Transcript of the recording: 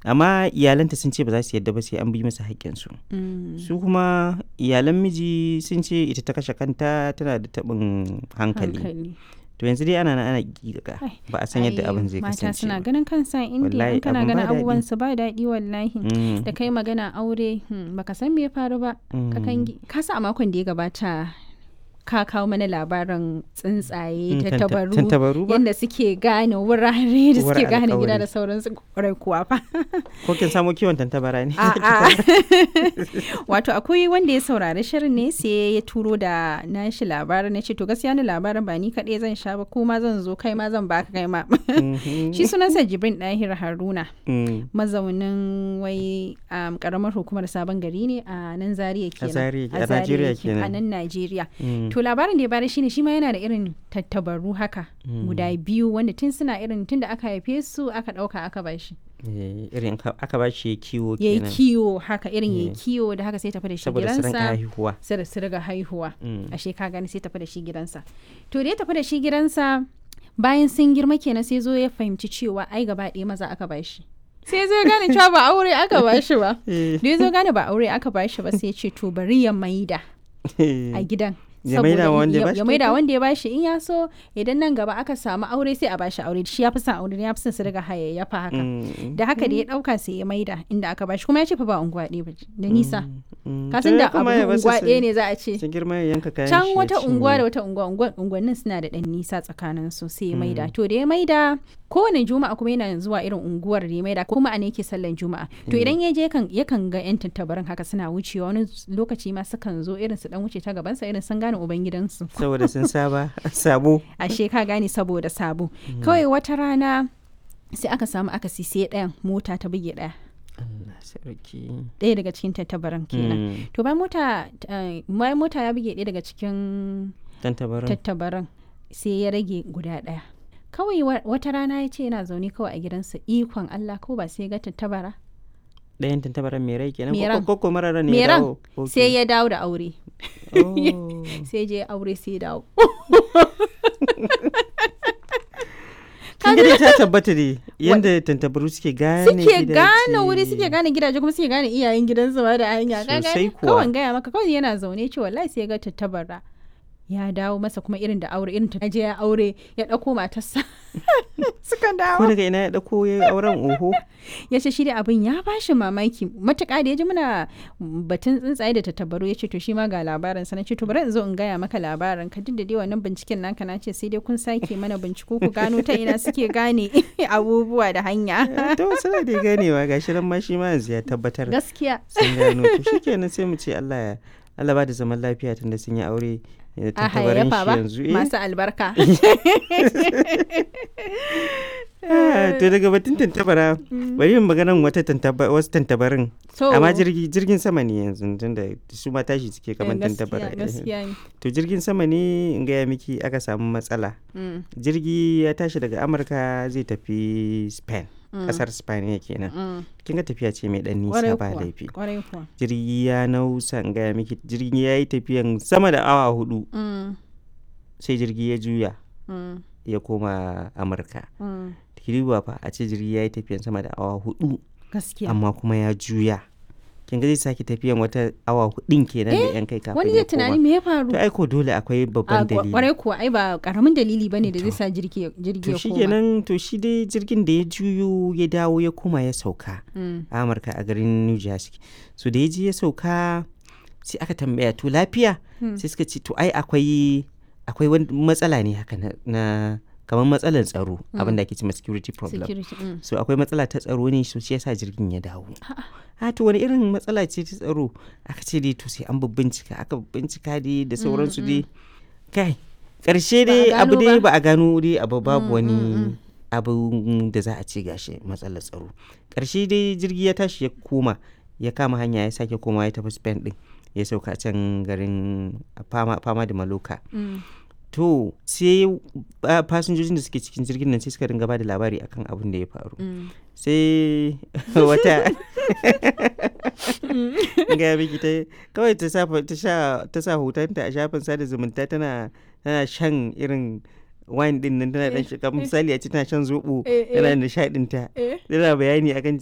amma iyalanta sun ce ba za su yadda ba sai an bi masa haƙƙinsu Mm. su kuma iyalan miji sun ce ita ta kashe kanta tana da taɓin hankali hankali to yanzu dai ana nan ana giga Ai, ba a san yadda Ai, abin zai mata kasance suna ba. ganin kansa indiya Wallahi, in kana abin ba ganin daɗi. abubuwan su ba daɗi wallahi Mm, da kai magana aure hmm, baka san me ya faru ba ka mm. kangi ka sa a makon da ya gabata ka kawo mana labarin tsuntsaye Mm, ta tanta- tabaru tantabaru ba yadda suke gane wurare da Uwar suke gane alƙawari. gida da sauransu kwarai kuwa fa ko kin samo kiwon tantabara ne A'a. wato akwai wanda ya saurari shirin ne sai ya turo da nashi labarin na ce to gaskiya ni labarin ba ni kaɗai zan sha ba kuma zan zo kai ma zan baka kai ma Mhm. shi sunansa jibrin ɗahir haruna Mm, mazaunin wai um, karamar hukumar sabon gari ne a nan zaria kenan Zaria- a Zaria Najeriya yake, kenan. a nan najeriya mm, to labarin da ya bada shine shi ma yana da irin tattabaru haka Mm. guda biyu wanda tun suna irin tun da aka haife su aka ɗauka aka bashi eh, irin ka- aka ba shi kiwo ya yi kenan kiwo haka irin ya yi Eh. kiwo da haka sai tafi da shi saboda su rinka gidansa haihuwa sai da su riga haihuwa Mm. ashe ka gani sai tafi da shi gidansa to da ya tafi da shi gidansa bayan sun girma kenan sai zo ya fahimci cewa ai gaba ɗaya maza aka bashi sai zo ya gane cewa ba aure aka bashi ba Eh, da ya zo gane ba aure aka bashi ba sai ya ce to bari ya maida a gidan Ya maida wa wanda ya bashi ya maida kyauta? wanda ya bashi in ya so idan nan gaba aka samu aure sai a bashi aure shi ya fi son aure ya fi son su riga hayayyafa haka Mm, da haka da ya dauka sai ya maida inda aka bashi kuma ya ce fa ba unguwa ɗaya ba da nisa mm. ka To san ya da abu kuma ya basu unguwa su- ɗaya ne za a ce su girma ya yanka kayan can shi ya wata unguwa da cinye. wata unguwa unguwa- unguwannin suna da ɗan nisa tsakanin su sai ya maida to da ya maida kowane juma'a kuma yana zuwa irin unguwar da ya maida kuma a ne yake sallan juma'a to idan ya je kan yakan ga yan tattabarin haka suna wucewa wani lokaci ma sukan zo irin su dan wuce ta gabansa irin sun gane ubangidansu saboda sun saba sabo ashe ka gane saboda sabo kawai wata rana sai aka samu akasi sai ɗayan mota ta buge ɗaya Allah sarki ɗaya daga cikin tattabaran kenan Mm, to bayan mota eh, bayan mota ya buge ɗaya daga cikin tantabarin tattabaran sai ya rage guda ɗaya kawai wa- wata rana ya ce yana zaune kawai a gidansa ikon Allah ko ba sai ya ga tattabara ɗayan tantabaran mai rai kenan Mai ko ran. ko ko marara ne Mai ya ran. dawo Ok. sai ya dawo da aure Oh. sai je aure sai ya dawo kin ga dai ta tabbata ne yanda tantabaru suke gane suke gidaje. gane wuri suke gane gidaje kuma suke gane iyayen gidansu ma da hanya ka Sosai gane kuwa. kawai gaya maka kawai yana zaune ce wallahi sai ya ga tattabara ya dawo masa kuma irin da aure irin ta je ya aure ya ɗauko matarsa suka ko dawo daga ina ya dauko ya yi auren oho ya ce shi da abin ya bashi mamaki matuƙa da ya ji muna batun tsuntsaye da tattabaru ya ce to shi ma ga labarin sa na ce to bari in zo in gaya maka labarin ka duk da dai wannan binciken naka na ce sai dai kun sake mana binciko ku gano ta ina suke gane abubuwa da hanya Eh, to suna da ganewa gashi nan ma shi ma yanzu ya tabbatar gaskiya sun gano to shikenan sai mu ce Allah ya Allah ba da zaman lafiya tunda sun yi aure da a tantabarin hayayyafa shi ba yanzu eh. masu albarka Ah, to daga batun tantabara bari yin maganan wata tantaba wasu tantabarin to amma jirgi jirgin sama ne yanzu tunda su ma tashi suke kamar eh, gaskiya tantabara eh. gaskiya ne to jirgin sama ne in gaya miki aka samu matsala Mm, jirgi ya tashi daga amurka zai tafi spain Mm. kasar spain ya kenan mm. kin ga tafiya ce mai dan Kwarai nisa ba kuwa, laifi kwarai kuwa jirgi ya nausa in gaya miki jirgi ya yi tafiyan sama da awa hudu Mm, sai jirgi ya juya mm, ya koma amurka mm. kiriwa fa a ce jirgi ya yi tafiyan sama da awa hudu gaskiya amma kuma ya juya kin ga zai sake tafiyan wata awa hudun kenan da yan kai kafin wani ya zai tunani koma me ya faru to aiko dole akwai a babban kwa- dalili kwarai kuwa ai ba karamin dalili bane da zai sa jirgi jirgi to ya shi koma kenan to shi dai jirgin da ya juyo ya dawo ya koma ya sauka Mm, a amurka a garin new jersey so da ya je ya sauka sai aka tambaya to lafiya Hmm. sai suka ce to ai akwai akwai wani matsala ne haka na, na kamar matsalar tsaro abin da ake cewa security problem security mm. so akwai matsala ta tsaro ne so shi yasa jirgin ya dawo a to wani irin matsala ce ta tsaro aka ce dai to sai an bincika aka bincika dai da sauransu dai kai karshe Ba a dai abu gano dai ba. ba a gano dai abu babu Mm, wani mm, mm. abu da za a ce gashi matsalar tsaro karshe dai jirgi ya tashi ya koma ya kama hanya ya sake koma ya tafi spain din ya sauka can garin fama, fama da maloka Mm. to sai ah, fasinjojin da suke cikin jirgin nan sai suka dinga ba da labari akan abin da ya faru Mm. sai wata gaya miki ta kawai ta sa ta sha ta sa hotonta a shafin sada zumunta tana tana shan irin wine din nan tana dan shiga misali a ce tana shan zobo Eh, eh. tana nishadin ta Eh. tana bayani akan